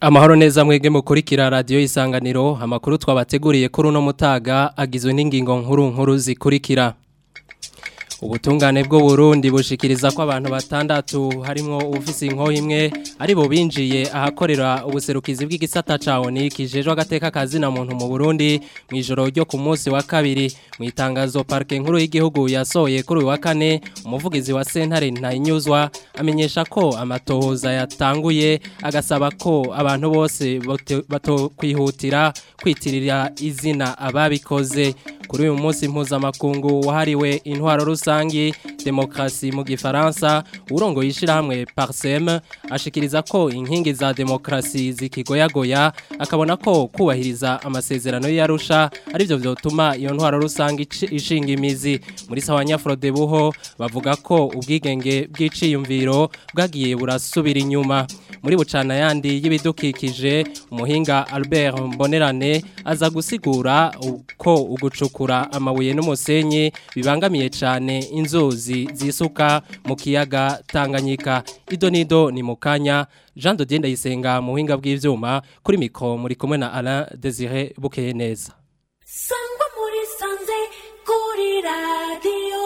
Amahoro neza mwege mukurikira radio isanganiro amakuru twabateguriye kuri uno mutaga agizwe n'ingingo nkuru nkuru zikurikira Ubutungane bwo Burundi bushikiriza ko abantu batandatu harimo ufisi inko imwe ari bo binjiye ahakorera ubuserukizi bw'igisata ca ONU kijejwe agateka kazi na muntu mu Burundi mu ijoro ryo ku munsi wa kabiri mu itangazo parke nkuru y'igihugu yasohoye kuri uyu wa kane umuvugizi wa Sentare Ntayinyuzwa amenyesha ko amatohoza yatanguye agasaba ko abantu bose batokwihutira kwitirira izina ababikoze kuri uyu munsi mpuzamakungu wahariwe intwaro rusangi demokrasi mu gifaransa urongo yishirahamwe Parsem ashikiriza ko inkingi za demokrasi zikigoyagoya akabona ko kubahiriza amasezerano y'Arusha arivyo vyotuma iyo ntwaro rusangi ishinga imizi muri sawanya Frode buho bavuga ko ubwigenge bw'iciyumviro bwagiye burasubira inyuma muri bucana yandi y'ibidukikije umuhinga Albert Mbonerane aza gusigura uko ugucukura amabuye n'umusenyi bibangamiye cyane inzuzi zisuka mu kiyaga Tanganyika ido nido ni mukanya Jean de Dienda yisenga mu buhinga bw'ivyuma kuri mikro muri kumwe na Alain Désiré Bukeye neza Sangwa muri sanze kuri radio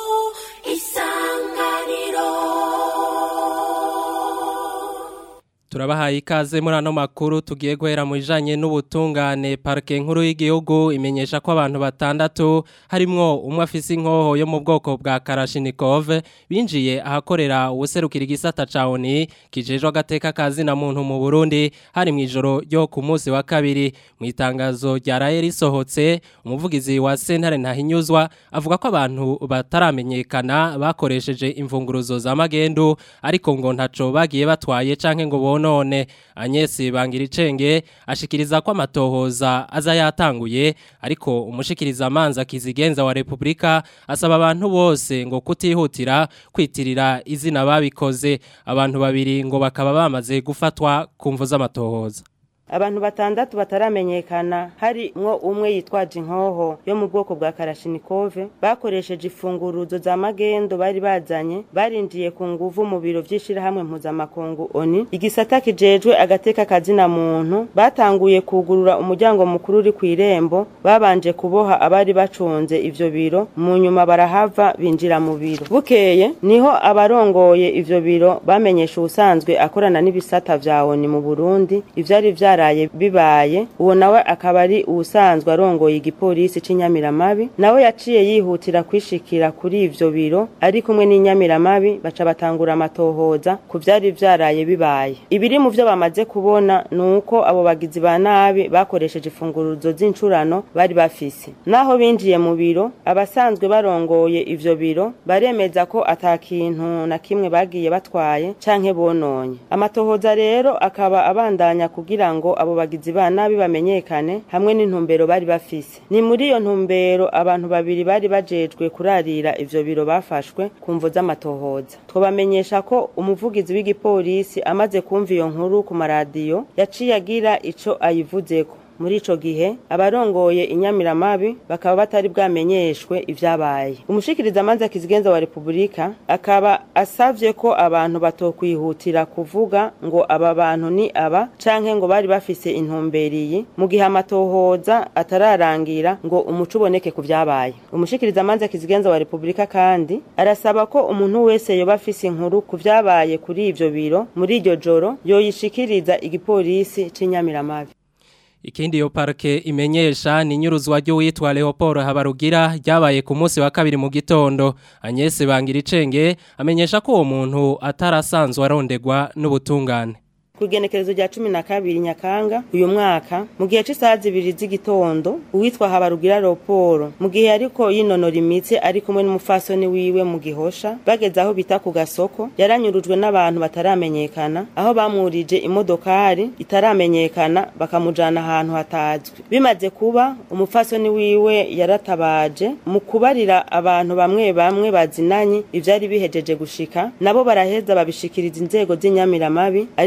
Turabahaye ikaze muri ano makuru tugiye guhera mu bijanye n'ubutungane parke nkuru y'igihugu imenyesha ko abantu batandatu harimwo umwe afise inkoho yo mu bwoko bwa Karashinikov binjiye ahakorera ubuserukira igisata ca ONU kijejwe agateka kazi na muntu mu Burundi hari mu ijoro ryo ku munsi wa kabiri mu itangazo ryaraye risohotse umuvugizi wa Sentare Ntahinyuzwa avuga ko abantu bataramenyekana bakoresheje imfunguruzo za magendu ariko ngo ntaco bagiye batwaye canke ngo none Agnes Bangiricenge ashikiriza ko amatohoza aza yatanguye ariko umushikiriza amanza kizigenza wa Republika asaba abantu bose ngo kutihutira kwitirira izina babikoze abantu babiri ngo bakaba bamaze gufatwa kumvo z'amatohoza abantu batandatu bataramenyekana hari mwo umwe yitwaje inkoho yo mu bwoko bwa Karashinikove bakoresheje ifunguruzo za magendo bari bazanye barinjiye ku nguvu mu biro vy'ishirahamwe mpuzamakungu ONU igisata kijejwe agateka kazina muntu batanguye kugurura umuryango mukuru uri kw'irembo babanje kuboha abari bacunze ivyo biro mu nyuma barahava binjira mu biro bukeye niho abarongoye ivyo biro bamenyesha ubusanzwe akorana n'ibisata vya ONU mu Burundi ivyari vyara byaraye bibaye uwo nawe akaba ari ubusanzwe arongoye igipolisi c'inyamiramabi nawe yaciye yihutira kwishikira kuri ivyo biro ari kumwe n'inyamiramabi baca batangura amatohoza ku vyari vyaraye bibaye ibiri mu vyo bamaze kubona nuko abo bagizi ba nabi bakoresheje imfunguruzo z'incurano bari bafise naho binjiye mu biro abasanzwe barongoye ivyo biro baremeza ko ata kintu na kimwe bagiye batwaye canke bononye amatohoza rero akaba abandanya kugira ngo abo bagizi ba nabi bamenyekane hamwe n'intumbero bari bafise ni muri iyo ntumbero abantu babiri bari bajejwe kurarira ivyo biro bafashwe ku mvo z'amatohoza twabamenyesha ko umuvugizi w'igipolisi amaze kumva iyo nkuru ku maradiyo yaciye agira ico ayivuzeko muri ico gihe abarongoye inyamiramabi bakaba batari bwamenyeshwe ivyabaye umushikiriza amanza kizigenza wa Republika akaba asavye ko abantu batokwihutira kuvuga ngo aba bantu ni aba canke ngo bari bafise intumberiyi mu gihe amatohoza atararangira ngo umuco uboneke ku vyabaye umushikiriza amanza kizigenza wa Republika kandi arasaba ko umuntu wese yoba afise inkuru ku vyabaye kuri ivyo biro muri iryo joro yoyishikiriza igipolisi c'inyamiramabi Ikindi yo parke imenyesha ni nyuruzwa ry'uwitwa Leopold Habarugira ryabaye ku munsi wa kabiri mu gitondo Agnes Bangiricenge amenyesha ko uwo muntu atarasanzwe arondegwa n'ubutungane kugenekerezo rya cumi na kabiri nyakanga uyu mwaka mu gihe c'isaha zibiri z'igitondo uwitwa habarugira roporo mu gihe ariko yinonora imitsi ari kumwe n'umufasoni wiwe mu gihosha bageze aho bita ku gasoko yaranyurujwe n'abantu bataramenyekana aho bamwurije imodokari itaramenyekana bakamujana ahantu hatazwi bimaze kuba umufasoni wiwe yaratabaje mu kubarira abantu bamwe bamwe bazinanye ivyari bihejeje gushika nabo baraheza babishikiriza inzego z'inyamiramabi ari naho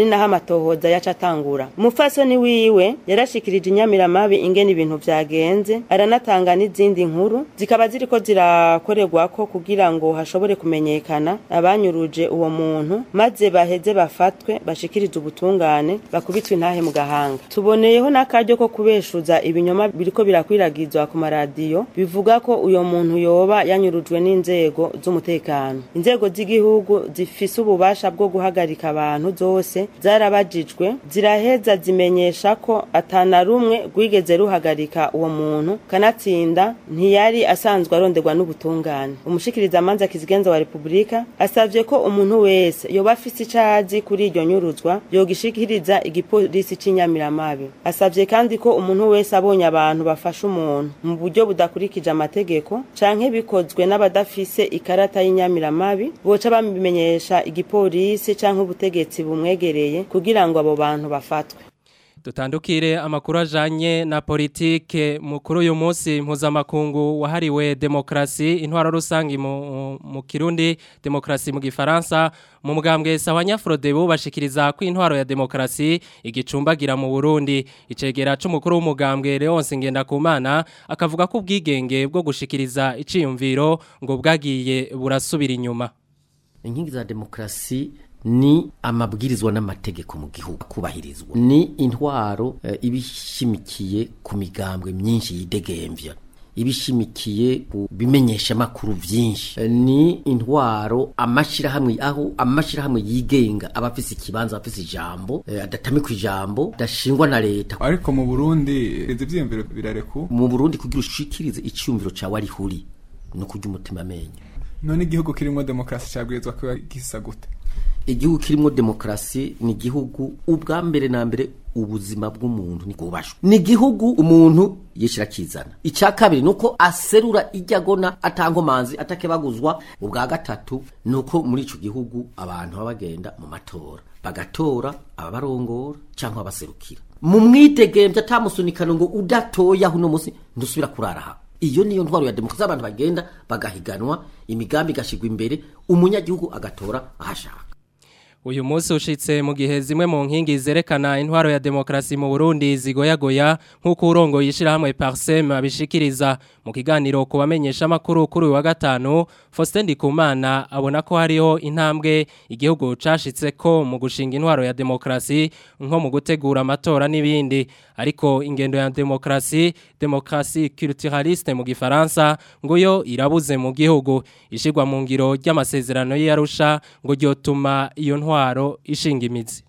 amatohoza yaca atangura umupfasoni wiwe yarashikirije inyamiramabi ingene ibintu vyagenze aranatanga n'izindi nkuru zikaba ziriko zirakorerwako kugira ngo hashobore kumenyekana abanyuruje uwo muntu maze baheze bafatwe bashikirize ubutungane bakubitwe intahe mu gahanga tuboneyeho n'akaryo ko kubeshuza ibinyoma biriko birakwiragizwa ku maradiyo bivuga ko uyo muntu yoba yanyurujwe n'inzego z'umutekano inzego z'igihugu zifise ububasha bwo guhagarika abantu zose zarabajijwe ziraheza zimenyesha ko atana rumwe rwigeze ruhagarika uwo muntu kanatsinda ntiyari asanzwe aronderwa n'ubutungane umushikirizamanza kizigenza wa repubulika asavye ko umuntu wese yoba afise icazi kuri iryo nyuruzwa yogishikiriza igipolisi c'inyamiramabi asavye kandi ko umuntu wese abonye abantu bafasha umuntu mu buryo budakurikije amategeko canke bikozwe n'abadafise ikarata y'inyamiramabi boca babimenyesha igipolisi canke ubutegetsi bumwegereye kugira ngo abo bantu bafatwe Dutandukire amakuru ajanye na politike mukuru uyu munsi mpuzamakungu wahariwe demokrasi intwaro rusangi mu, mu Kirundi demokrasi mu Gifaransa mu mugambwe sawanya Frodebu bashikiriza ko intwaro ya demokrasi igicumbagira mu Burundi icegera c'umukuru w'umugambwe Leonce Ngendakumana akavuga ko ubwigenge bwo gushikiriza iciyumviro ngo bwagiye burasubira inyuma inkingi za demokrasi ni amabwirizwa n'amategeko mu gihugu kubahirizwa ni intwaro e, ibishimikiye ku migambwe myinshi yidegemvya ibishimikiye ku bimenyesha makuru vyinshi e, ni intwaro amashirahamwe aho amashirahamwe yigenga abafise ikibanza abafise ijambo e, adatamikwa ijambo dashingwa na leta ariko mu Burundi izi vyiyumviro birareku mu Burundi kugira ushikirize iciyumviro cawe ari huri no kurya umutima amenyo none igihugu kirimo demokrasi cabwirizwa kuba gisa gute igihugu kirimo demokrasi ni igihugu ubwa mbere na mbere ubuzima bw'umuntu ni kubashwa ni igihugu umuntu yishira kizana icya kabiri nuko aserura ijyagona atankomanzi atakebaguzwa ubwa gatatu nuko muri ico gihugu abantu baba bagenda mu matora bagatora ababarongora cyangwa abaserukira mu mwidegemvye atamusunikano ngo udatoya uno munsi ndusubira kurara iyo niyo ntwaro ya demokarasi abantu bagenda bagahiganwa imigambi igashigwa imbere umunyagihugu agatora ahashaka uyu munsi ushitse mu gihe zimwe mu nkingi zerekana intwaro ya demokrasi mu Burundi zigoyagoya nk'uko urongo yishirahamwe Parsem abishikiriza mu kiganiro ku bamenyesha makuru kuri wa gatanu Faustin Ndikumana abona ko hariho intambwe igihugu cashitse ko mu gushinga intwaro ya demokrasi nko mu gutegura amatora n'ibindi ariko ingendo ya demokrasi demokrasi culturaliste mu gifaransa ngo yo irabuze mu gihugu ishigwa mu ngiro ry'amasezerano y'Arusha ngo ryotuma iyo ntwaro ishinga imizi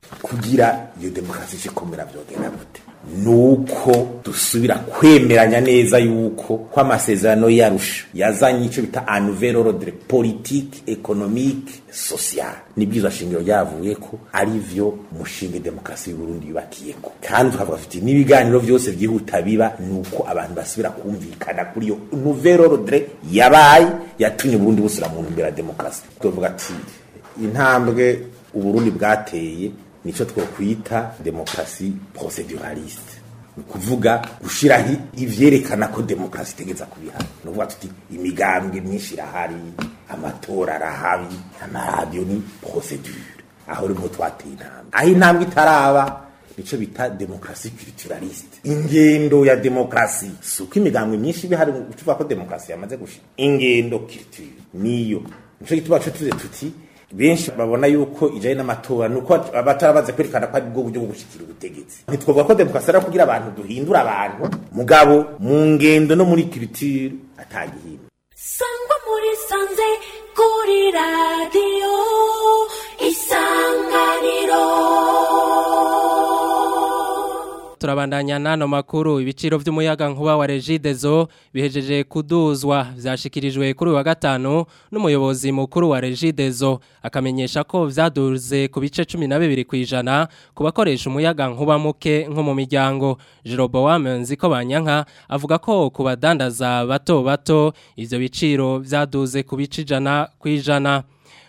kugira iyo demokarasi ikomera byogenda gute nuko dusubira kwemeranya neza yuko ko amasezerano yarusha yazanye icyo bita un nouvel ordre politique économique social nibwiza shingiro ryavuye ko ari vyo mushinga demokarasi y'u Burundi yubakiyeko kandi tukavuga tuti n'ibiganiro byose byihuta biba nuko abantu basubira kumvikana kuri iyo nouvel ordre yabaye yatumye Burundi busura mu ntumbero ya demokarasi tuvuga ati intambwe uburundi bwateye nico twokwita demokrasi proceduraliste ni kuvuga gushiraho ivyerekana ko demokarasi itegeza kubihana ni ukuvuga tuti imigambwe myinshi irahari amatora arahari amaradiyo ni procedure aho rimwe twateye intambwe aho intambwe itaraba nico bita demokrasi culturaliste ingendo ya demokrasi suko imigambwe myinshi bihari ucuvuga ko demokrasi yamaze gushira ingendo culture niyo nico gituma co tuze tuti benshi babona yuko ijanye n'amatora nuko abatarabaze kwerekana ko ari bwo buryo bwo gushikira ubutegetsi ntitwovuga ko demokarasi ari kugira abantu duhindura abantu mugabo mu ngendo no muri culture atagihimba sangwa muri sanze kuri radiyo isanganiro turabandanya nano makuru ibiciro by'umuyaga nkuba wa Regidezo bihejeje kuduzwa vyashikirijwe kuri wa gatanu n'umuyobozi mukuru wa Regidezo akamenyesha ko vyaduze ku bice 12 kwijana ku bakoresha umuyaga nkuba muke nko mu miryango Jeroboam nziko banyanka avuga ko ku badandaza bato bato ivyo biciro vyaduze ku bice ijana kwijana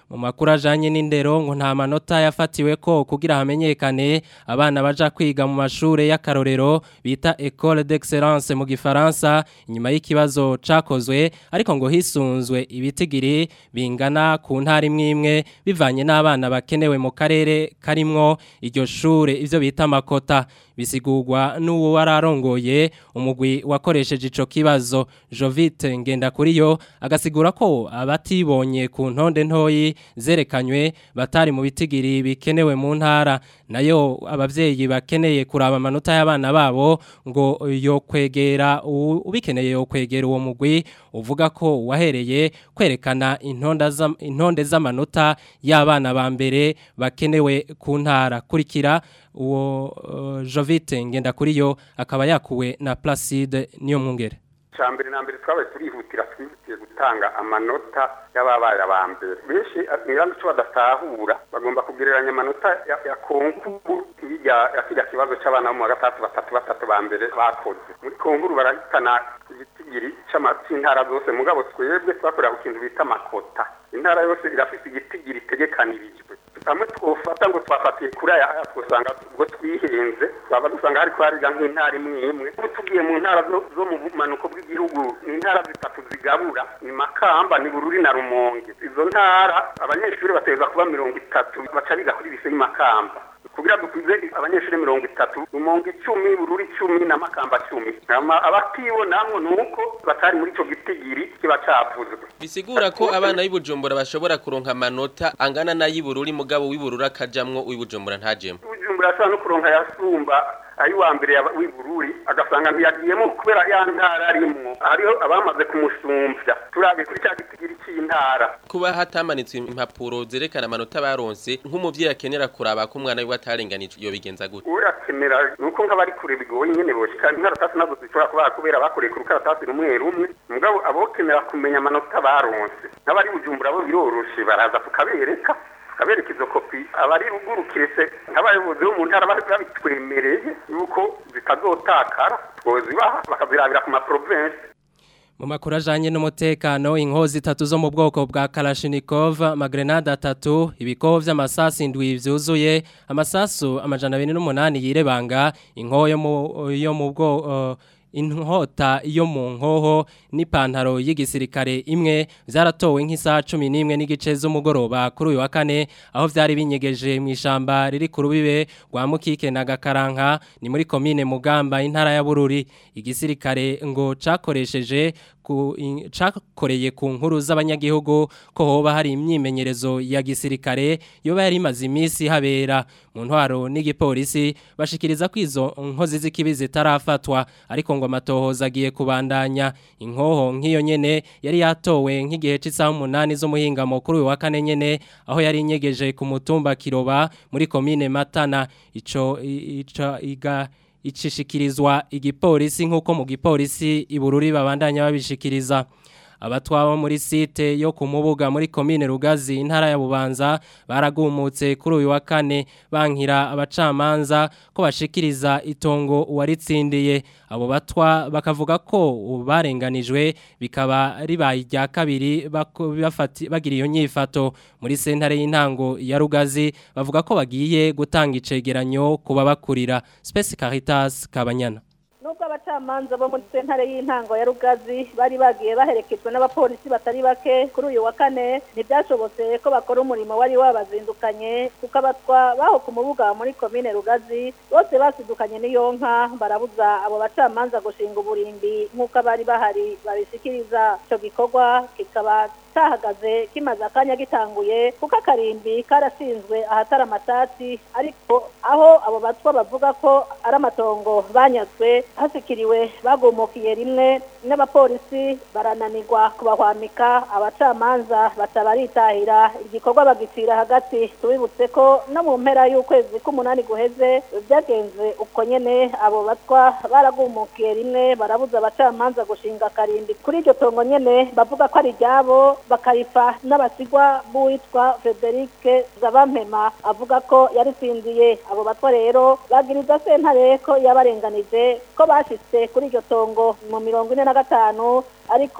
mu makuru ajanye n'indero ngo nta manota yafatiwe ko kugira hamenyekane abana baja kwiga mu mashure y'akarorero bita École d'Excellence mu gifaransa inyuma y'ikibazo cakozwe ariko ngo hisunzwe ibitigiri bingana ku ntara imwe imwe bivanye n'abana bakenewe mu karere karimwo iryo shure ivyo bita makota bisigurwa n'uwo wararongoye umugwi wakoresheje ico kibazo Jovite ngenda kuri yo agasigura ko abatibonye ku ntonde ntoyi zerekanywe batari mu bitigiri bikenewe mu ntara nayo abavyeyi bakeneye kuraba amanota y'abana babo ngo yo kwegera ubikeneye yo kwegera uwo mugwi uvuga ko wahereye kwerekana intonda zam- intonde z'amanota y'abana ba mbere bakenewe ku ntara kurikira uwo uh, Jovite ngenda kuri yo akaba yakuwe na Placide niyo mwungere cya mbere na mbere twabaye turihutira twihutiye gutanga amanota y'ababaye aba mbere benshi niba icyo badatahura bagomba kugereranya amanota ya, ya konkuru ya ya kiriya kibazo cy'abana bo mu wa gatandatu batatu batatu ba mbere bakoze muri konkuru barahitana igitigiri c'ama- c'intara zose mugabo twebwe twakorera ku kintu bita amakota intara yose irafite igitigiri itegekanirijwe hamwe twofata ngo twafatiye kuri aya aya twosanga ubwo twihenze twaba dusanga hari kwariga nk'intara imwe imwe ubu tugiye mu ntara zo zo mu bumanuko bw'igihugu ni intara zitatu zigabura ni makamba ni bururi na rumonge izo ntara abanyeshuri bategereza kuba mirongo itatu baca biga kuri lise y'imakamba kugira dukwize abanyeshuri mirongo itatu rumonge icumi bururi icumi na makamba cumi Hama abatibonamwo ni uko batari muri ico gitigiri kiba cavuzwe bisigura ko abana b'ibujumbura bashobora kuronka amanota angana n'ay'ibururi mugabo w'ibururi akajamwo uw'ibujumbura ntajemwo ubujumbura ashobora no kuronka yasumba ay'uwa mbere yaba- w'ibururi agasanga ntiyagiyemo kubera ya ntara arimwo hariho abamaze kumusumvya turabe kuri cya gitigiri cy'intara kuba hatamanitswe impapuro zerekana amanota baronse nk'umuvyeyi akenera kuraba ko umwana wiwe atarenganijwe yobigenza gute urakenera nuko nk'abari kure bigoye nyene boshika inkaratasi nazo zishobora kuba kubera bakoreye ku rukaratasi rumwe rumwe mugabo abokenera kumenya amanota baronse n'abari bujumbura bo biroroshe baraza tukabereka tukabereka izo kopi abari ruguru kiretse nk'abayobozi bo mu ntara bari babitwemereye yuko zitazotakara twozibaha bakazirabira ku maprovensi Mu makuru ajanye n'umutekano inkozi itatu zo mu bwoko bwa Kalashnikov magrenade atatu ibikoho vy'amasasi indwi vyuzuye amasasu amajana 28 yirebanga inkoho yo mu yo mu bwo uh, inkota yo mu nkoho n'ipantaro y'igisirikare imwe vyaratowe nk'isaha 11 n'igice z'umugoroba kuri uyu wa kane aho vyari binyegeje mu ishamba riri ku rubibe rwa Mukike na Gakaranka ni muri komine Mugamba intara ya Bururi igisirikare ngo cakoresheje ku in- cakoreye ku nkuru z'abanyagihugu ko hoba hari imyimenyerezo ya gisirikare yoba yari imaze iminsi habera mu ntwaro n'igipolisi bashikiriza ko izo nkozi z'ikibi zitarafatwa ariko ngo amatohoza agiye kubandanya inkoho nk'iyo nyene yari yatowe nk'igihe cy'isaha umunani z'umuhingamo kuri uyu wa kane nyene aho yari inyegeje ku mutumba Kiroba muri komine Matana ico i- ica iga icishikirizwa igipolisi nk'uko mu gipolisi ibururi babandanya babishikiriza abatwabo muri site yo ku mubuga muri komine Rugazi intara ya Bubanza baragumutse kuri uyu wa kane bankira abacamanza ko bashikiriza itongo uwaritsindiye abo batwa bakavuga ko barenganijwe bikaba ribaye irya kabiri bako- bafati- bagira iyo nyifato muri sentare y'intango ya Rugazi bavuga ko bagiye gutanga icegeranyo kuba bakurira Space Caritas Kabanyana nubwo abacamanza bo muri sentare y'intango ya rugazi bari bagiye baherekejwe n'abapolisi batari bake kuri uyu wa kane ntibyashobotse ko bakora umurimo wari wabazindukanye kuko abatwa baho ku mubuga muri komine rugazi bose basidukanye n'iyo nka barabuza abo bacamanza gushinga uburimbi nk'uko abari bahari babishikiriza icyo gikorwa kikaba cyahagaze kimaze akanya gitanguye kuko akarimbi karashinzwe ahatari amasasi ariko aho abo batwa bavuga ko ari amatongo banyazwe hasikiriwe bagumukiye rimwe n'abapolisi barananirwa kubahwamika abacamanza baca baritahira igikorwa bagicira hagati tubibutse ko no mu mpera y'ukwezi k'umunani guheze byagenze uko nyene abo batwa baragumukiye rimwe barabuza abacamanza gushinga akarimbi kuri iryo tongo nyene bavuga ko ari iryabo bakarifa n'abasigwa b'uwitwa Frederic Zabampema avuga ko yaritsindiye abo batwa rero bagiriza sentare ko yabarenganije ko bashitse kuri iryo tongo mu mirongo ine na gatanu ariko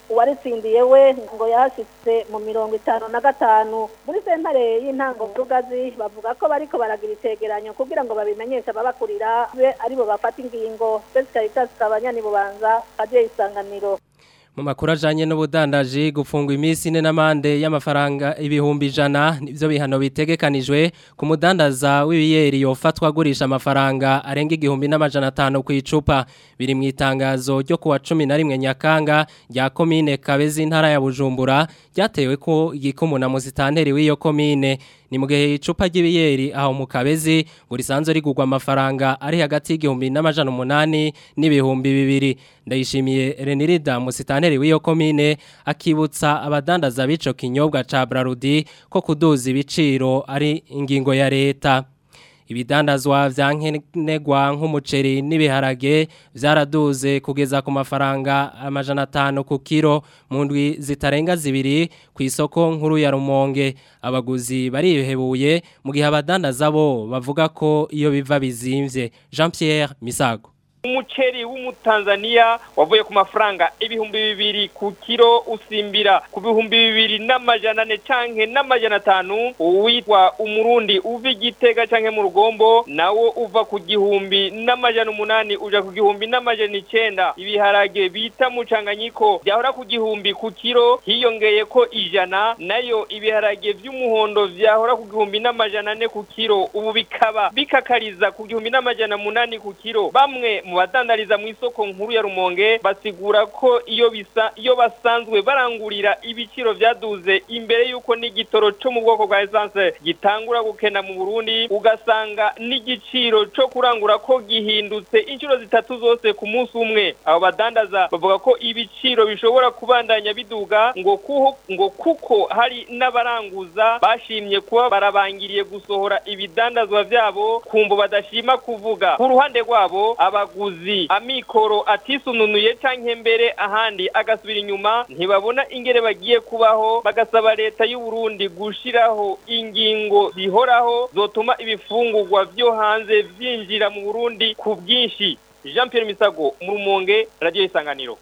uwaritsindiye we ngo yahashitse mu mirongo itanu na gatanu muri sentare y'intango rugazi bavuga ko bariko baragira icegeranyo kugira ngo babimenyeshe ababakurira be aribo bafata ingingo Besi Caritas kabanyani bubanza kaje isanganiro mu makuru ajanye n'ubudandaji gufungwa iminsi ine n'amande y'amafaranga ibihumbi ijana nivyo bihano bitegekanijwe ku mudandaza w'ibiyeri yofatwa agurisha amafaranga arenga igihumbi n'amajana atanu ku icupa biri mu itangazo ryo kuwa cumi na rimwe nyakanga rya komine kabezi intara ya bujumbura ryatewe ko igikumu na musitanteri w'iyo komine ni mu gihe icupa ry'ibiyeri aho mu kabezi ngo risanzwe rigurwa amafaranga ari hagati y'igihumbi n'amajana umunani n'ibihumbi bibiri ndayishimiye renirida musitanteri w'iyo komine akibutsa abadandaza b'ico kinyobwa ca brarudi ko kuduza ibiciro ari ingingo ya leta ibidandazwa vya nkenegwa nk'umuceri n'ibiharage vyaraduze kugeza ku mafaranga amajana atanu ku kiro mu ndwi zitarenga zibiri ku isoko nkuru ya Rumonge abaguzi barihebuye mu gihe abadandaza bo bavuga ko iyo biva bizimvye Jean Pierre Misago umuceri w'umutanzania wavuye ku mafaranga ibihumbi bibiri ku kiro usimbira ku bihumbi bibiri n'amajana ane canke n'amajana atanu uwitwa umurundi uva igitega canke mu rugombo nawo uva ku gihumbi n'amajana umunani uja ku gihumbi n'amajana icenda ibiharage bita mucanganyiko vyahora ku gihumbi ku kiro hiyongeye ko ijana nayo ibiharage vy'umuhondo vyahora ku gihumbi n'amajana ane ku kiro ubu bikaba bikakariza ku gihumbi n'amajana munani ku kiro bamwe mu badandariza mu isoko nkuru ya Rumonge basigura ko iyo bisa iyo basanzwe barangurira ibiciro vyaduze imbere yuko n'igitoro cyo mu bwoko bwa essence gitangura gukena mu Burundi ugasanga n'igiciro cyo kurangura ko gihindutse inshuro zitatu zose ku munsi umwe abo badandaza bavuga ko ibiciro bishobora kubandanya biduga ngo kuho ngo kuko hari n'abaranguza bashimye kuba barabangiriye gusohora ibidandazwa vyabo kumvo badashima kuvuga ku ruhande rwabo abaguzi amikoro atisununuye canke mbere ahandi agasubira inyuma ntibabona ingere bagiye kubaho bagasaba leta y'u Burundi gushiraho ingingo zihoraho zotuma ibifungurwa vyo hanze vyinjira mu Burundi ku bwinshi Jean Pierre Misago mu Rumonge Radio Isanganiro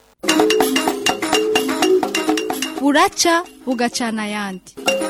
buraca bugacana ayandi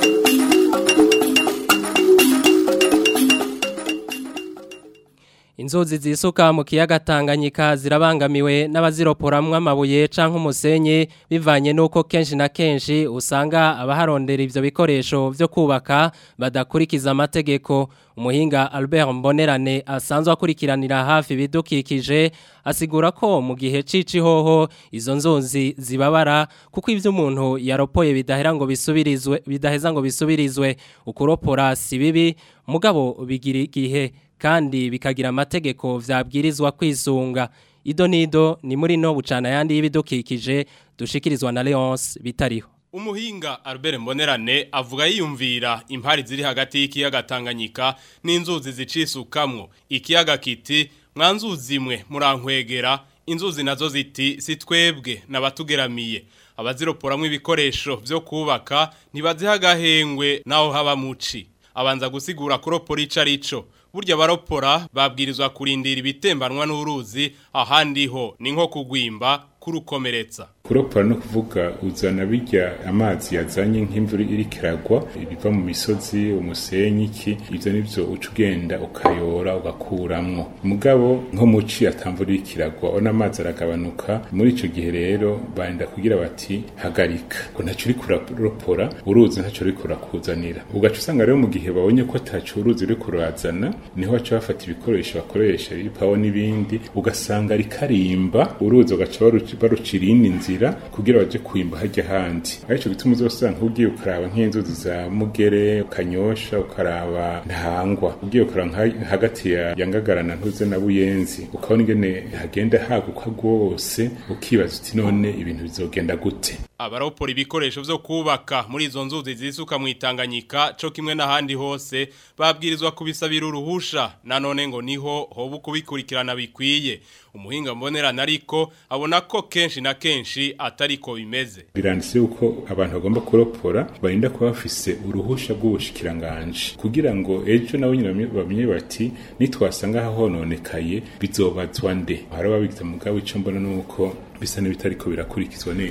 Inzuzi zisuka mu kiyaga Tanganyika zirabangamiwe n'abaziroporamwe amabuye canke umusenyi bivanye nuko kenshi na kenshi usanga abaharondera ivyo bikoresho vyo kubaka badakurikiza amategeko umuhinga Albert Mbonerane asanzwe akurikiranira hafi bidukikije asigura ko mu gihe cici hoho izo nzuzi zibabara kuko ivyo umuntu yaropoye bidahera ngo bisubirizwe bidaheza ngo bisubirizwe ukuropora si bibi mugabo bigira igihe kandi bikagira amategeko vyabwirizwa kwisunga ido nido ni muri no bucana yandi y'ibidukikije dushikirizwa na Leonce bitariho Umuhinga Albert Mbonerane avuga yiyumvira impari ziri hagati y'ikiyaga Tanganyika n'inzuzi zicisukamwo ikiyaga kiti mwanzuzi imwe murankwegera inzuzi nazo ziti sitwebwe nabatugeramiye abaziroporamwe ibikoresho vyo kubaka ntibaziha agahengwe naho haba muci abanza gusigura kuropora ico arico burya baropora babwirizwa kurindira ibitembanwa n'uruzi ahandi ho ni nko kugwimba kurukomeretsa kuropora no kuvuga uzana bijya amazi yazanye nk'imvura iri kiragwa ibiva mu misozi umusenyi iki ivyo nivyo uca ugenda ukayora ugakuramwo mugabo nko muci atamvura iri kiragwa ona amazi aragabanuka muri ico gihe rero barinda kugira bati hagarika ngo ntaco uri kuropora uruzi ntaco uri kurakuzanira ugaca usanga rero mu gihe babonye ko ataco uruzi uri kurazana niho baca bafata ibikoresho bakoresha ipawo n'ibindi ugasanga rikarimba uruzi ugaca baruca irindi nzira kugira baje kwimba hajya handi arico gituma uzosanga ugiye ukaraba nk'inzuzi za mugere ukanyosha ukaraba ntangwa ugiye ukaraba hagati ya yangagarana ntuze na buyenzi ukabona ingene hagenda haguka rwose ukibaza uti none ibintu bizogenda gute abaropora ibikoresho vyo kubaka muri izo nzuzi zisuka mu Itanganyika co kimwe n'ahandi hose babwirizwa kubisabira uruhusha nanone ngo niho hoba kubikurikirana bikwiye umuhinga mbonerana ariko abona ko kenshi na kenshi atariko bimeze biranditse yuko abantu bagomba kuropora barinda kuba bafise uruhusha rw'ubushikiranganje kugira ngo ejo nabo nyine bamenye bati nitwasanga hahononekaye bizobazwa nde hari ababigize mugabo ico mbona nuko bisa n'ibitari ko birakurikizwa neza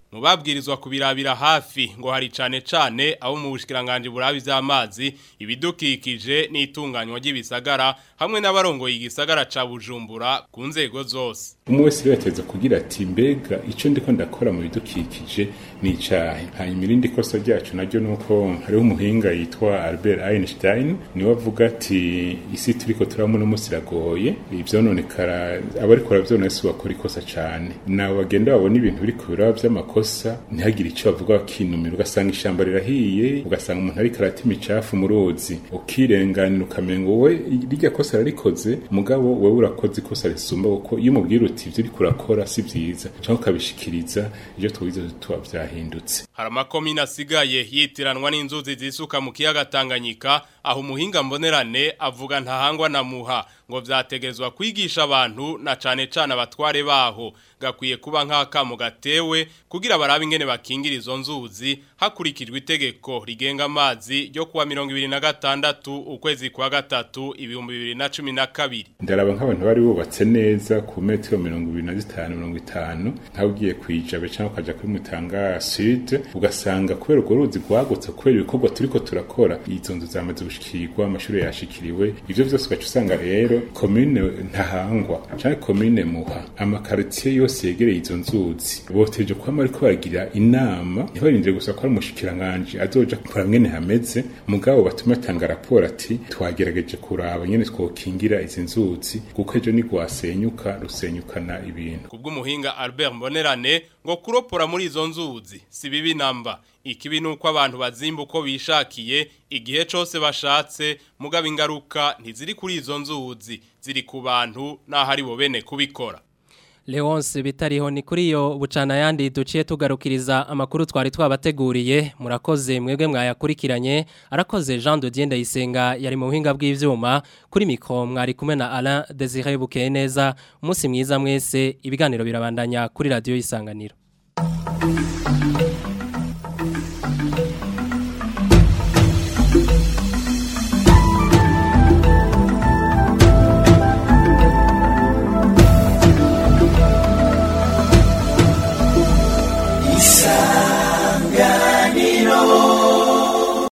mu babwirizwa kubirabira hafi ngo hari cane cane abo mu bushikiranganje burabi vy'amazi ibidukikije n'itunganywa ry'ibisagara hamwe n'abarongoye igisagara ca Bujumbura ku nzego zose umwe wese rero yateza kugira ati mbega icyo ndiko ndakora mu bidukikije ni icahe hanyuma irindi kosa ryacu naryo ni uko hariho umuhinga yitwa Albert Einstein niwe avuga ati isi turiko turabamo uno munsi iragoye ivyononekara abariko baravyona si bakora ikosa cane nabo bagenda babona ibintu biriko biraba vy'amakosa ntihagire ico bavuga bakinumira ugasanga ishamba rirahiye ugasanga umuntu ariko arata imicafu mu ruzi ukirenganira ukamenga wowe rirya kosa rarikoze mugabo wewe urakoze ikosa risumba kuko iyo umubwira uti ivyo uriko urakora si vyiza canke ukabishikiriza ivyo twize tuba vyahindutse hari amakomine asigaye yitiranwa n'inzuzi zisuka mu kiyaga Tanganyika aho umuhinga mbonerane avuga ntahangwa na muha ngo vyategezwa kwigisha abantu na cane cane abatware baho gakwiye kuba nk'akamo gatewe kugira barabe ingene bakingira izo nzuzi hakurikijwe itegeko rigenga amazi ryo kuwa mirongo ibiri na gatandatu ukwezi kwa gatatu ibihumbi bibiri na cumi na kabiri ndaraba nk'abantu bari bubatse neza ku metero mirongo ibiri na zitanu mirongo itanu nk'aho ugiye kwijabe cyangwa ukaja kuri mutanga sud ugasanga kubera urwo ruzi rwagutse kubera ibikorwa turiko turakora izo nzu zamaze gushikirwa amashuri yashikiriwe ivyo vyose ugaca usanga rero komine ntahangwa canke komine muha amakaritiye yose yegereye izo nzuzi boteje kwama ariko baragira inama ntibarindire gusa ko ari umushikiranganje azoja kura mwene hameze mugabo batume atanga raporo ati twagerageje kuraba nyene twokingira izi nzuzi kuko ejo ni rwasenyuka rusenyukana ibintu kubw'umuhinga Albert Mbonerane ngo kuropora muri izo nzuzi si bibi namba ikibi nuko abantu bazimba uko bishakiye igihe cose bashatse mugabo ingaruka ntiziri kuri izo nzuzi ziri ku bantu naho ari bo bene kubikora Leonce bitariho ni kuri yo bucana yandi duciye tugarukiriza amakuru twari twabateguriye murakoze mwebwe mwayakurikiranye arakoze Jean de Dieu Ndayisenga yari mu buhinga bw'ivyuma kuri mikro mwari kumwe na Alain Désiré Bukeye neza umunsi mwiza mwese ibiganiro birabandanya kuri radio isanganiro